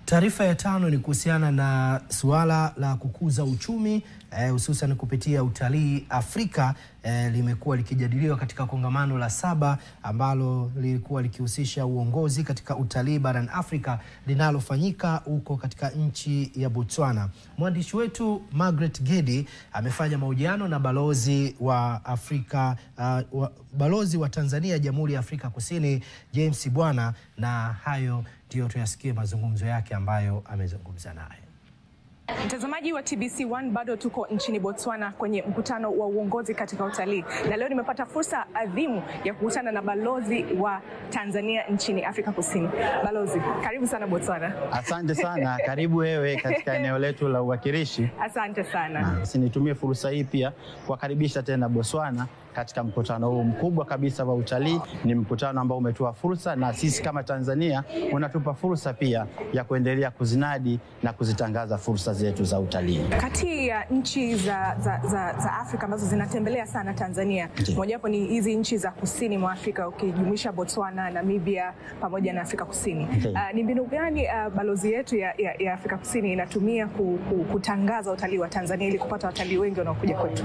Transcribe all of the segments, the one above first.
Taarifa ya tano ni kuhusiana na suala la kukuza uchumi hususan eh, kupitia utalii Afrika eh, limekuwa likijadiliwa katika kongamano la saba ambalo lilikuwa likihusisha uongozi katika utalii barani Afrika linalofanyika huko katika nchi ya Botswana. Mwandishi wetu Margaret Gedi amefanya mahojiano na balozi wa Afrika uh, wa, balozi wa Tanzania Jamhuri ya Afrika Kusini James Bwana, na hayo ndiyo tuyasikie mazungumzo yake ambayo amezungumza naye. Mtazamaji wa TBC1 bado tuko nchini Botswana kwenye mkutano wa uongozi katika utalii, na leo nimepata fursa adhimu ya kukutana na balozi wa Tanzania nchini Afrika Kusini. Balozi, karibu sana Botswana. Asante sana, karibu wewe katika eneo letu la uwakilishi. Asante sana. Basi nitumie fursa hii pia kuwakaribisha tena Botswana katika mkutano huu mkubwa kabisa wa utalii. Ni mkutano ambao umetoa fursa, na sisi kama Tanzania unatupa fursa pia ya kuendelea kuzinadi na kuzitangaza fursa zetu za utalii. Kati ya nchi za, za, za, za Afrika ambazo zinatembelea sana Tanzania, mojawapo ni hizi nchi za kusini mwa Afrika ukijumuisha Botswana, Namibia pamoja na Afrika Kusini. Uh, ni mbinu gani uh, balozi yetu ya, ya, ya Afrika Kusini inatumia ku, ku, kutangaza utalii wa Tanzania ili kupata watalii wengi wanaokuja kwetu?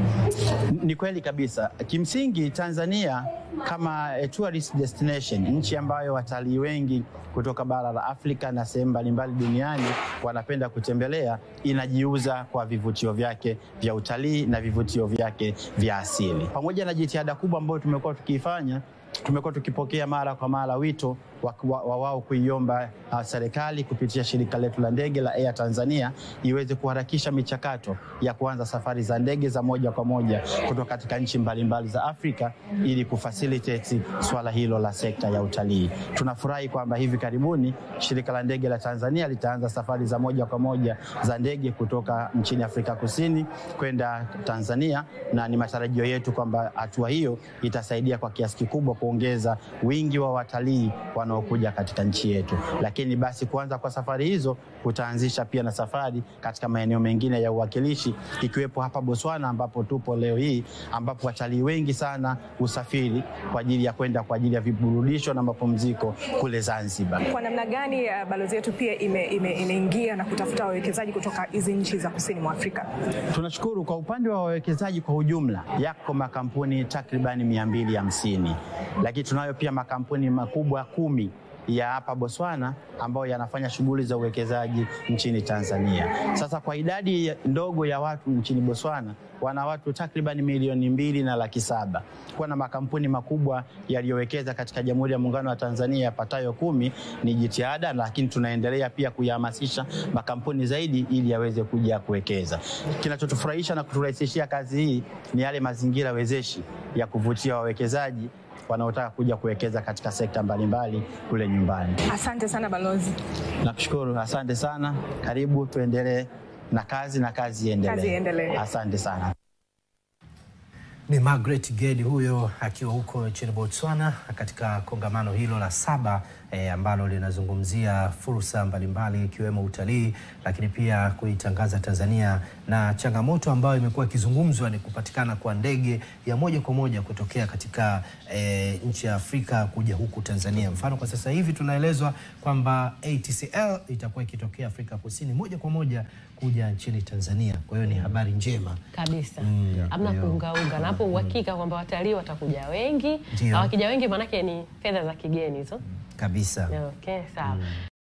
Ni kweli kabisa. Kimsingi Tanzania kama a tourist destination, nchi ambayo watalii wengi kutoka bara la Afrika na sehemu mbalimbali duniani wanapenda kutembelea, inajiuza kwa vivutio vyake vya utalii na vivutio vyake vya asili. Pamoja na jitihada kubwa ambayo tumekuwa tukiifanya, tumekuwa tukipokea mara kwa mara wito wa wao kuiomba uh, serikali kupitia shirika letu la ndege la Air Tanzania iweze kuharakisha michakato ya kuanza safari za ndege za moja kwa moja kutoka katika nchi mbalimbali za Afrika ili kufacilitate swala hilo la sekta ya utalii. Tunafurahi kwamba hivi karibuni shirika la ndege la Tanzania litaanza safari za moja kwa moja za ndege kutoka nchini Afrika Kusini kwenda Tanzania, na ni matarajio yetu kwamba hatua hiyo itasaidia kwa kiasi kikubwa kuongeza wingi wa watalii wanaokuja katika nchi yetu. Lakini basi kuanza kwa safari hizo kutaanzisha pia na safari katika maeneo mengine ya uwakilishi ikiwepo hapa Botswana ambapo tupo leo hii, ambapo watalii wengi sana usafiri kwa ajili ya kwenda kwa ajili ya viburudisho na mapumziko kule Zanzibar. Kwa namna gani uh, balozi yetu pia imeingia ime, ime na kutafuta wawekezaji kutoka hizi nchi za kusini mwa Afrika? Tunashukuru kwa upande wa wawekezaji kwa ujumla, yako makampuni takribani mia mbili hamsini, lakini tunayo pia makampuni makubwa kumi ya hapa Botswana ambayo yanafanya shughuli za uwekezaji nchini Tanzania. Sasa kwa idadi ndogo ya watu nchini Botswana, wana watu takriban milioni mbili na laki saba. Kuwa na makampuni makubwa yaliyowekeza katika Jamhuri ya Muungano wa Tanzania yapatayo kumi ni jitihada, lakini tunaendelea pia kuyahamasisha makampuni zaidi ili yaweze kuja kuwekeza. Kinachotufurahisha na kuturahisishia kazi hii ni yale mazingira wezeshi ya kuvutia wawekezaji wanaotaka kuja kuwekeza katika sekta mbalimbali kule nyumbani. Asante sana balozi. Nakushukuru, asante sana. Karibu tuendelee na kazi na kazi iendelee. Kazi iendelee. Asante sana. Ni Margaret Gedi huyo akiwa huko nchini Botswana katika kongamano hilo la saba eh, ambalo linazungumzia fursa mbalimbali ikiwemo utalii, lakini pia kuitangaza Tanzania, na changamoto ambayo imekuwa ikizungumzwa ni kupatikana kwa ndege ya moja kwa moja kutokea katika eh, nchi ya Afrika kuja huku Tanzania. Mfano, kwa sasa hivi tunaelezwa kwamba ATCL itakuwa ikitokea Afrika Kusini moja kwa moja kuja nchini Tanzania. Kwa hiyo ni habari njema kabisa, Mm, hamna ndio. kuungaunga na hapo, uhakika kwamba watalii watakuja wengi, Ndio. na wakija wengi maanake ni fedha za kigeni hizo. kabisa. Okay, sawa.